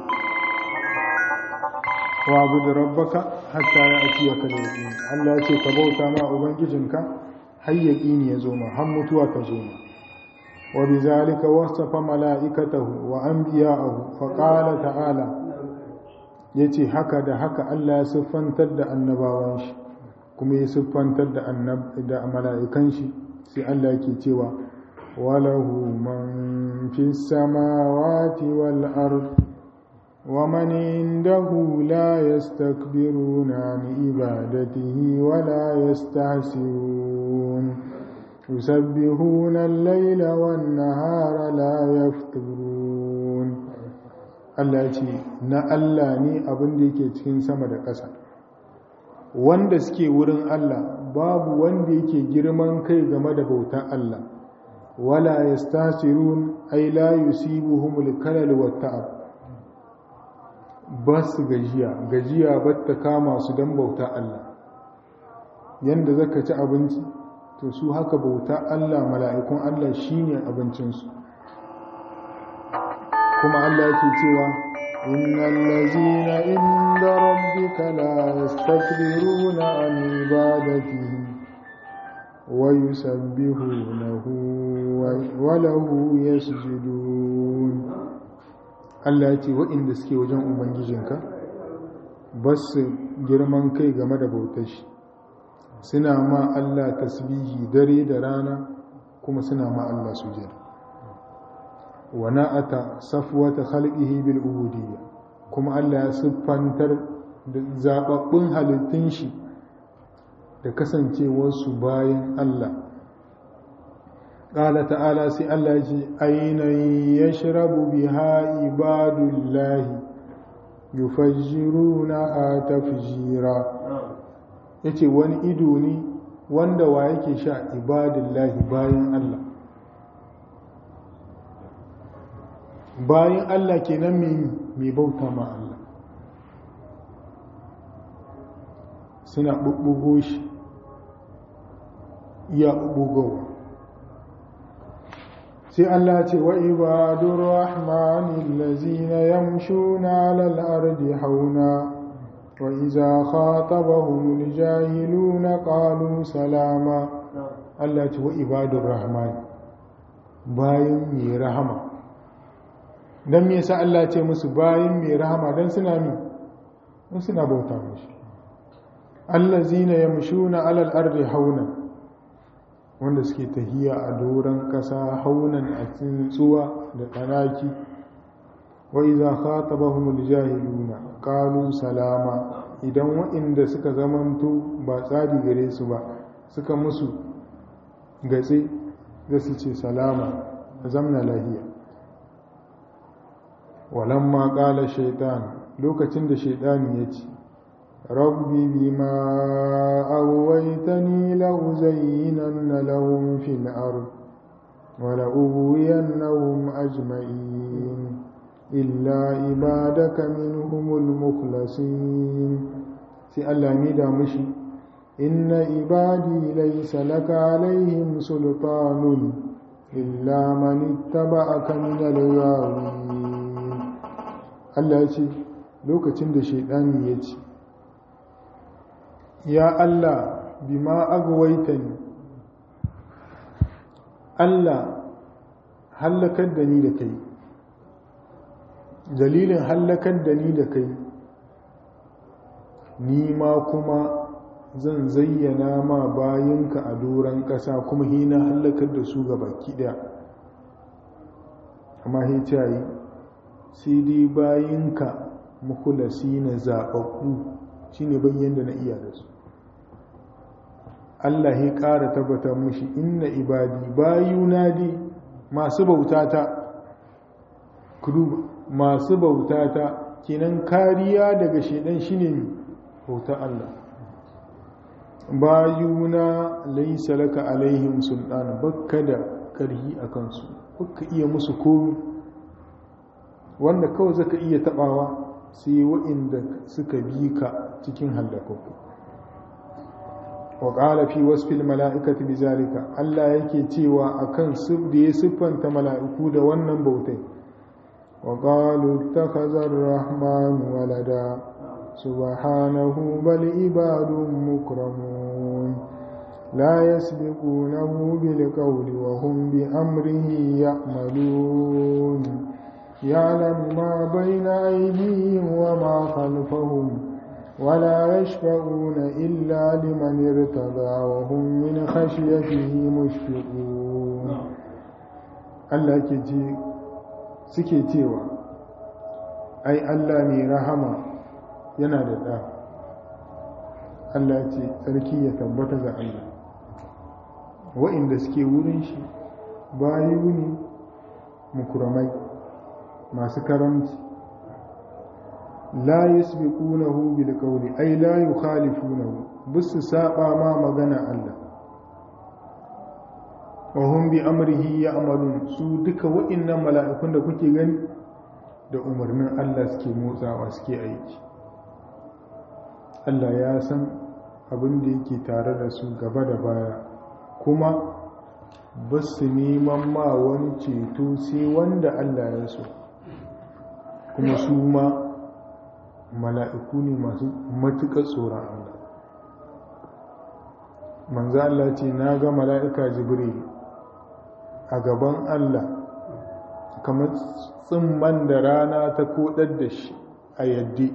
wa abud rabbaka hatta ya'tiyaka al-yaqin Allah ya ce ka bauta ma ubangijinka har yaqini ya zo ma har mutuwa ta zo ma wa bizalika wasafa mala'ikatahu wa anbiya'ahu fa qala ta'ala ya ce haka da haka Allah ya siffantar da annabawan shi kuma ya siffantar da da mala'ikan shi sai Allah ke cewa walahu man fi samawati wal ard ومن عنده لا يستكبرون عن عبادته ولا يستحسرون يسبحون الليل والنهار لا يفترون Allah ce na Allah ne abin da yake cikin sama da ƙasa wanda suke wurin Allah babu wanda yake girman kai game da bautan Allah wala yastasirun ay la yusibuhumul kalal wat ta'ab ba su gajiya gajiya ba ta kama su don bauta Allah yanda zaka ci abinci to su haka bauta Allah mala'ikun Allah shine abincinsu kuma Allah yake cewa innal ladzina inda rabbika la yastakbiruna an ibadatihi wa yusabbihunahu wa lahu yasjudun Allah ya ce waɗanda suke wajen ubangijinka ba su girman kai game da bautar shi suna ma Allah tasbihi dare da rana kuma suna ma Allah sujada wa na'ata safwata khalqihi bil ubudiyya kuma Allah ya siffantar da zababbun halittun shi da kasancewar su bayan Allah qala ta'ala sai Allah ya ce ayna yashrabu biha ibadullahi yufajjiruna atafjira yace wani ido ne wanda wa yake sha ibadullahi bayan Allah bayan Allah kenan mai bauta ma Allah suna ɓuɓɓugo shi ya ɓuɓɓugowa sai Allah ce wa ibadur rahmanin lazina yamshuna alal ardi hauna wa iza khatabahum jahiluna qalu salama Allah ce wa ibadur rahman bayan mai rahama don me yasa Allah ce musu bayan mai rahama don suna mi don suna bauta mashi allazina yamshuna alal ardi hauna wanda suke tahiya a doron kasa haunan a tsuwa da tsanaki wa iza khatabahumul jahiluna qalu salama idan waɗanda suka zamanto ba tsari gare su ba suka musu gatse da su ce salama zamna lahiya walamma ƙala shaitan lokacin da shaitani ya ce rabbi bima awaitani la'uzayyinanna lahum fil ard wa la'uwiyannahum ajma'in illa ibadaka minhumul mukhlasin sai Allah ni da mushi inna ibadi laysa laka alaihim sultanun illa man ittaba'aka minal ghawin Allah ya ce lokacin da shaidani ya ce ya Allah bima agwaita ni Allah hallakar da ni da kai dalilin hallakar da ni da kai ni ma kuma zan zayyana ma bayinka a doron ƙasa kuma hina hallakar da su ga baki ɗaya amma hicayi sai dai bayinka mukulasi na zaɓaɓɓu shi ne bayyan da na iya da su Allah ya ƙara tabbatar mushi inna ibadi bayuna dai masu bautata kudu masu bautata kenan kariya daga shaidan shine bauta Allah bayuna laisa laka alaihim sultan bakka da karhi a kansu bakka iya musu komi wanda kawai zaka iya tabawa sai wa'inda suka bi ka cikin hallakakku wa qala fi wasfil mala'ikati bizalika Allah yake cewa akan sif da ya siffanta mala'iku da wannan bautai wa qalu ittakhadha ar-rahman walada subhanahu bal ibadun mukramun la yasbiqunahu bil qawli wa hum bi amrihi ya'malun يعلم ما بين أيديهم وما خلفهم ولا يشفعون إلا لمن ارتضى وهم من خشيته مشفقون Allah ke ce suke cewa ai Allah mai rahama yana da ɗa Allah ce tsarki ya tabbata ga Allah wa'inda suke wurin shi bayu ne mukuramai masu karamci la yasbiqunahu bil qawli ay la yukhalifunahu bisu saba ma magana Allah wa hum bi amrihi ya'malun su duka wa'innan mala'ikun da kuke gani da umarnin Allah suke motsawa suke aiki Allah ya san abin da yake tare da su gaba da baya kuma ba su neman ma wani ceto sai wanda Allah ya so kuma su ma mala'iku ne masu matuƙar tsoron Allah manzo Allah ce na ga mala'ika jibril a gaban Allah kamar tsimman da rana ta kodar da shi a yaddi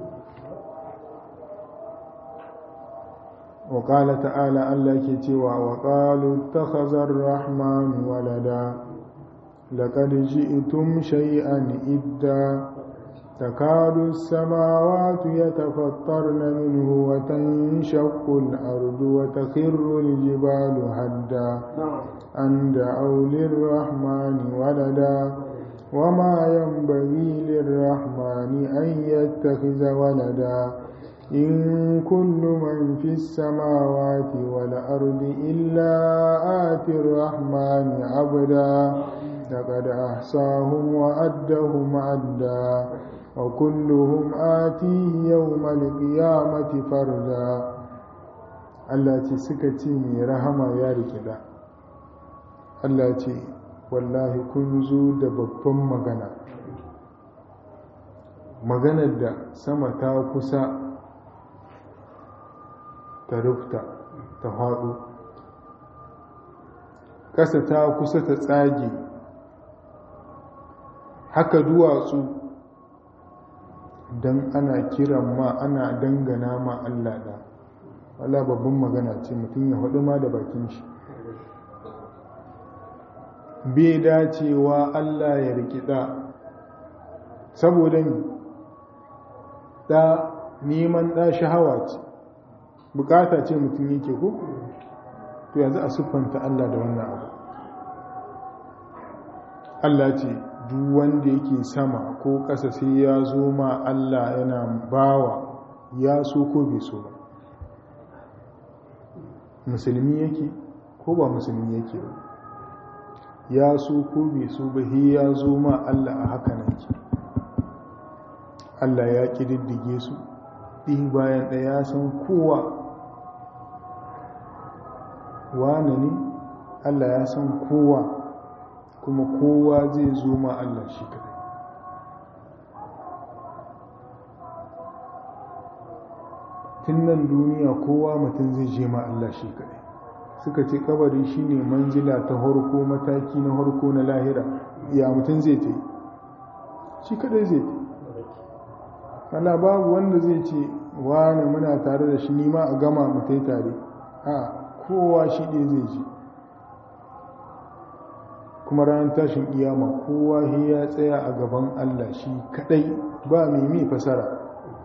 وقال تعالى الله كتوى وقالوا اتخذ الرحمن ولدا لقد جئتم شيئا إدا تكاد السماوات يتفطرن منه وتنشق الأرض وتخر الجبال هدا أن دعوا للرحمن ولدا وما ينبغي للرحمن أن يتخذ ولدا إن كل من في السماوات والأرض إلا آتي الرحمن عبدا لقد أحصاهم وأدهم عدا وكلهم آتيه يوم القيامة فردا التي سكتي من رحمة يا ركدا التي والله كنزو دببن مغنى maganar da sama ta kusa ta rufta ta faɗo ƙasa ta kusa ta tsage haka duwatsu don ana kiran ma ana dangana ma Allah da wala babban magana ce mutum ya haɗu ma da bakin shi bai dacewa Allah ya rikida saboda da neman ɗa shahawa ce bukata ce mutum yake ko to yanzu a siffanta Allah da wannan abu Allah ce duk wanda yake sama ko ƙasa sai ya zo ma Allah yana bawa ya so ko bai so ba musulmi yake ko ba musulmi yake ba ya so ko bai so ba he ya zo ma Allah a haka nan ke Allah ya ƙididdige su ɗi bayan ɗaya ya san kowa wane ne Allah ya san kowa kuma kowa zai zo ma Allah shi kadai tun nan duniya kowa mutum zai je ma Allah shi kadai suka ce kabari shine manzila ta harko mataki na harko na lahira ya mutum zai ta yi shi kadai zai ta Allah babu wanda zai ce wane muna tare da shi nima a gama mutai tare a kowa shi ɗaya zai ji kuma ranar tashin iyama kowa ya tsaya a gaban Allah shi kadai ba mai mai fasara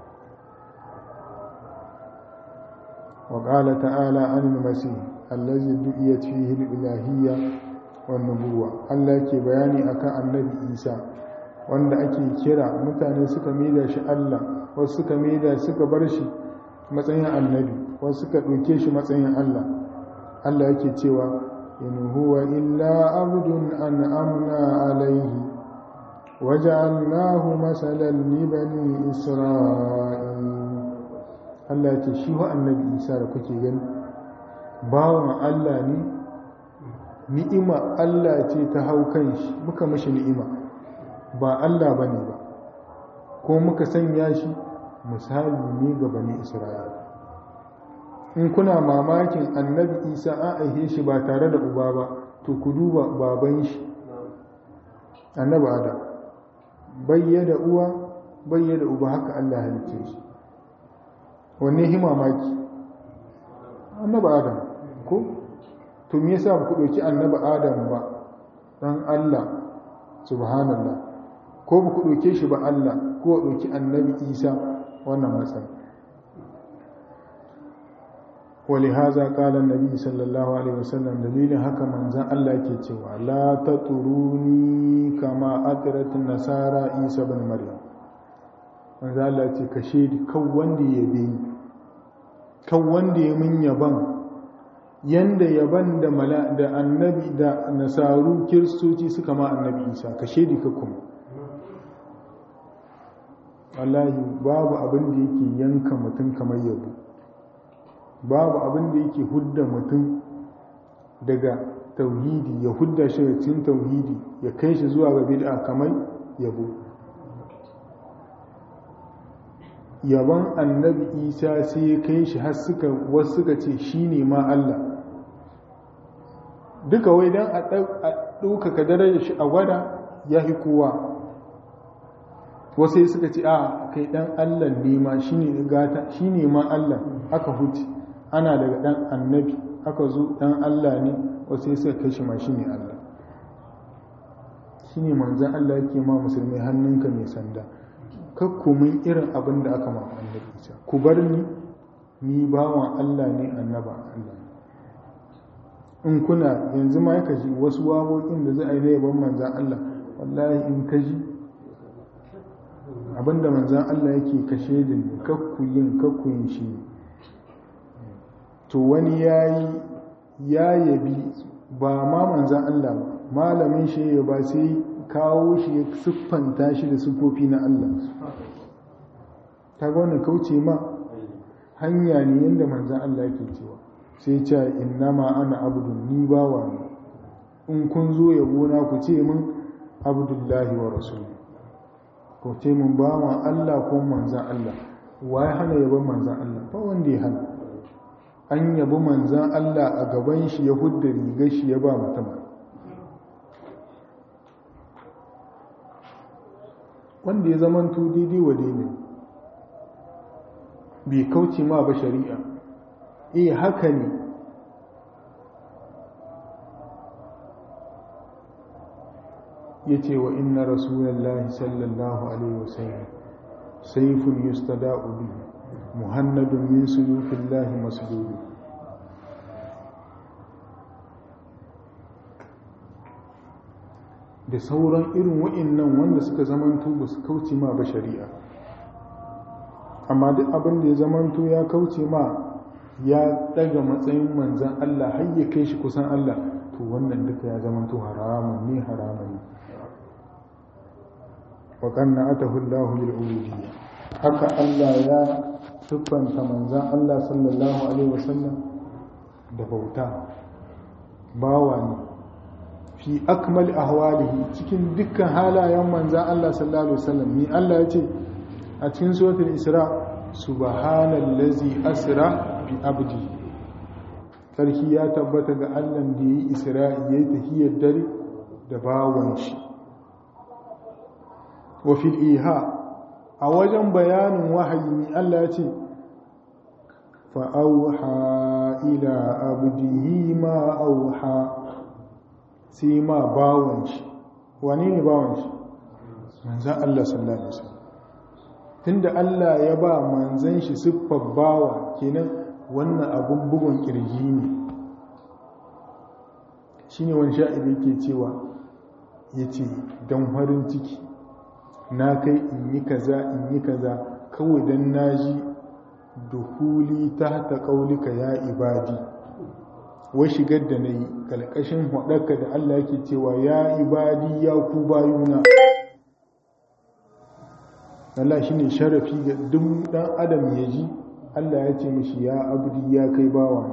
wa ƙala ta'ala anil masih allazi du'iyat fihi al-ilahiyya wan nubuwa Allah ke bayani akan annabi Isa wanda ake kira mutane suka maida shi Allah wasu suka maida suka bar shi matsayin annabi wasu suka ɗauke shi matsayin Allah Allah yake cewa in huwa illa abdun an'amna alayhi waja'alnahu masalan li bani isra'il Allah yake shi wa annabi Isa da kuke gani bawan Allah ne ni'ima Allah ce ta hau kan shi muka mashi ni'ima ba Allah bane ba ko muka sanya shi misali ne ga bani Isra'il in kuna mamakin annabi isa an aihe shi ba tare da uba ba to ku duba baban shi annabi adam bayyada uwa bayyada uba haka allah halice shi wanne hi mamaki annabi adam ko to me yasa ba ku ɗauki annabi adam ba dan allah subhanallah ko ba ku ɗauke shi ba allah ko ɗauki annabi isa wannan matsayi ولهذا قال النبي صلى الله عليه وسلم دليل haka manzon Allah ke cewa la taturuni kama atrat nasara isa ibn maryam manzon Allah ce kashe kan wanda ya bi kan wanda ya mun yaban yanda yaban da mala da annabi da nasaru kiristoci suka ma annabi isa kashe di kuma wallahi babu abin da yake yanka mutum kamar yabo babu abin da yake hudda mutum daga tauhidi ya hudda shi da cin tauhidi ya kai shi zuwa ga bid'a kamar yabo yaban annabi isa sai ya kai shi har suka wasu suka ce shi ne ma Allah duka wai don a ɗaukaka darajar shi a gwada ya fi kowa wasu suka ce a kai ɗan Allah ne ma shi ne gata shi ne ma Allah aka huce ana daga ɗan annabi aka zo ɗan Allah ne wasu suka kai shi ma shi ne Allah shi ne manzan Allah yake ma musulmi hannunka mai sanda kakkumin irin abin da aka ma annabi isa ku bar ni ni bawan Allah ne annaba Allah in kuna yanzu ma ya kaji wasu waƙoƙin da za a yi na yaban manzan Allah wallahi in kaji abinda manzan Allah yake kashe da ni kakku yin kakku yin shi to wani yayi ya yabi ba ma manzan Allah ba malamin shi ya ba sai kawo shi ya siffanta shi da siffofi na Allah ta ga wannan kauce ma hanya ne yadda manzan Allah yake cewa sai ce innama ana abdun ni bawa ne in kun zo yabo na ku ce min abdullahi wa rasulu ko ce min bawa Allah ko manzan Allah wa ya hana yabon manzan Allah ba wanda ya hana an yabi manzan Allah a gaban shi ya hudda rigar shi ya ba mutum wanda ya zamanto daidai wa daidai bai kauce ma ba shari'a eh haka ne ya ce wa inna rasulallah sallallahu alaihi wasallam saifun yustada'u bihi muhannadun min suyufillahi masdudu da sauran irin wa'innan wanda suka zamanto ba su kauce ma ba shari'a amma duk abin da ya zamanto ya kauce ma ya daga matsayin manzan Allah har ya kai shi kusan Allah to wannan duka ya zamanto haramun ne haramun ne wa kanna atahu Allahu lil ubudiyya haka Allah ya siffanta manzan Allah sallallahu alaihi wasallam da bauta bawa ne fi akmal ahwalihi cikin dukkan halayen manzan Allah sallallahu alaihi wasallam ni Allah ya ce a cikin suratul isra subhanallazi asra bi abdi sarki ya tabbata ga Allah da yi isra'i yayi tahiyar dare da bawan shi wa fil iha a wajen bayanin wahayi ni Allah ya ce fa auha ila abdihi ma auha sai ma bawon shi wane ne bawon shi manzan Allah sallallahu alaihi wasallam tunda Allah ya ba manzan shi siffar bawa kenan wannan abun bugun kirji ne shine wani sha'iri yake cewa yace dan farin ciki na kai in yi kaza in yi kaza kawai dan naji duhuli tahta qaulika ya ibadi wai shigar da na yi kalkashin haɗarka da Allah yake cewa ya ibadi ya ku bayuna Allah shi ne sharafi ga duk ɗan adam ya ji Allah ya ce mishi ya abdi ya kai bawa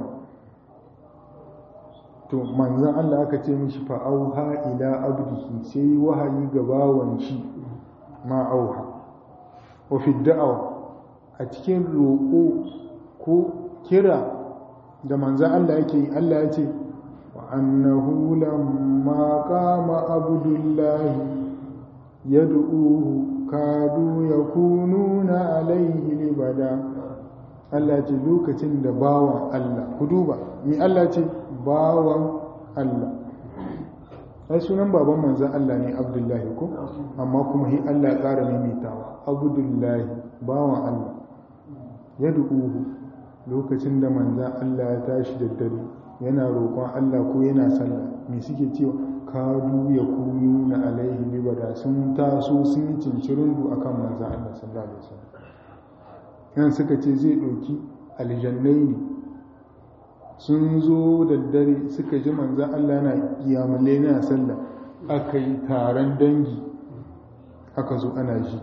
to manzan Allah aka ce mishi fa'auha ila abdihi sai wahayi ga bawan shi ma auha wa fi da'awa a cikin roƙo ko kira da manzan Allah yake yi Allah ya ce wa annahu lamma qama abdullahi yad'uhu kadu yakununa alaihi libada Allah ce lokacin da bawan Allah ku duba mi Allah ce bawan Allah ai sunan baban manzan Allah ne abdullahi ko amma kuma hi Allah ya ƙara maimaitawa abdullahi bawan Allah ya du'uhu lokacin da manzan Allah ya tashi da dare yana roƙon Allah ko yana sallah me suke cewa kadu ya kunu na alaihi libada sun taso sun yi cincirundu akan manzan Allah sallallahu alaihi wasallam yan suka ce zai ɗauki aljannai ne sun zo da dare suka ji manzan Allah na kiyamale na sallah aka yi taron dangi aka zo ana ji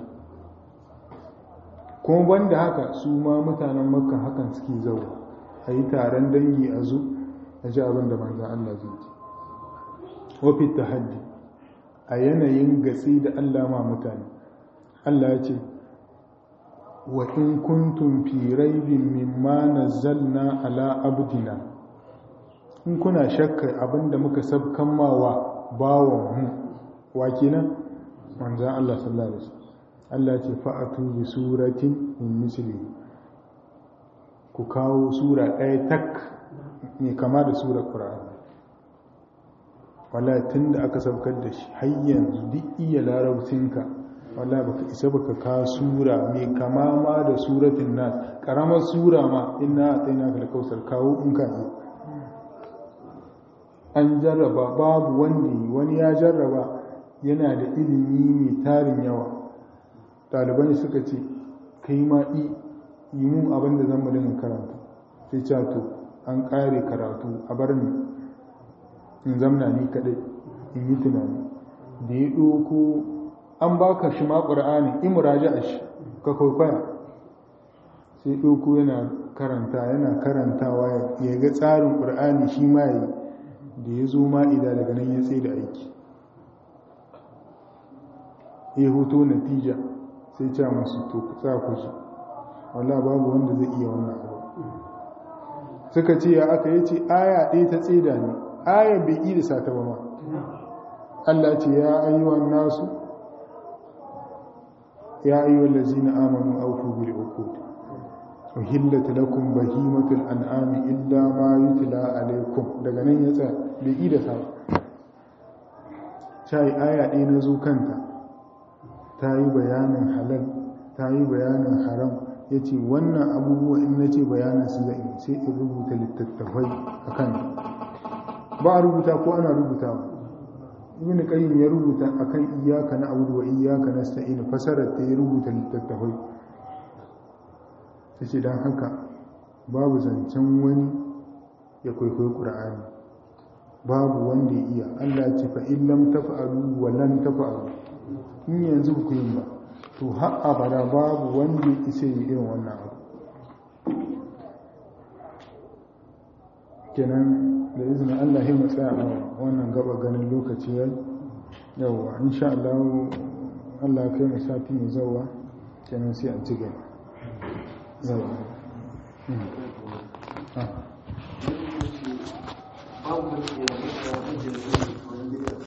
kuma banda haka su ma mutanen makka hakan suke zauwa a yi taron dangi a zo a ji abin da manzan Allah zai ji wafi tahaddi a yanayin gatsi da Allah ma mutane Allah ya ce wa in kuntum fi raibin mimma nazzalna ala abdina in kuna shakkar abinda muka sabkan mawa bawon mu wa kenan manzan Allah sallallahu alaihi wasallam Allah ce fa'atu bi suratin min misli ku kawo sura ɗaya tak mai kama da sura Qur'ani wala tunda aka sabkar da shi har yanzu duk iya larabcinka wala baka isa baka ka sura mai kama ma da suratin nas karamar sura ma inna ataina kal kausar kawo in ka yi an jarraba babu wanda wani ya jarraba yana da ilimi mai tarin yawa ɗaliban suka ce kai ma yi mun abin da zan mu dinga karanta sai ce to an ƙare karatu a bar ni in zamna ni kaɗai in yi tunani da ya ɗoko an baka shi ma ƙur'ani in muraja a shi ka kwaikwaya sai ɗoko yana karanta yana karantawa ya ga tsarin ƙur'ani shi ma yi da ya zo ma'ida daga nan ya tsaye da aiki ya hoto natija sai ce masu to sa ku shi wallah babu wanda zai iya wannan abu suka ce ya aka yi ce aya ɗaya ta tseda ne aya bai yi da sata ba ma Allah ce ya ayyuhan nasu ya ayyuhan lazina amanu aufu bil uqud uhillat lakum bahimatul an'ami illa ma yutla alaykum daga nan ya tsaya bai yi da sata sai aya ɗaya na zo kanta ta yi bayanin halal ta yi bayanin haram ya ce wannan abubuwa in na ce bayanin su zai sai in rubuta littattafai a kan ba a rubuta ko ana rubuta ba ibn qayyim ya rubuta akan iyyaka na abudu wa iyyaka nasta'in fasarar ta ya rubuta littattafai tace dan haka babu zancen wani ya kwaikwayi qur'ani babu wanda ya iya Allah ya ce fa in lam taf'alu wa lan taf'alu in yanzu ku yin ba to har abada babu wanda ya isa yi irin wannan abu kenan da izinin Allah ya matsaya a wannan gaba ganin lokaci ya yawwa insha Allah Allah ya kai mu sati mai zauwa kenan sai a ci gaba yawwa babu da ke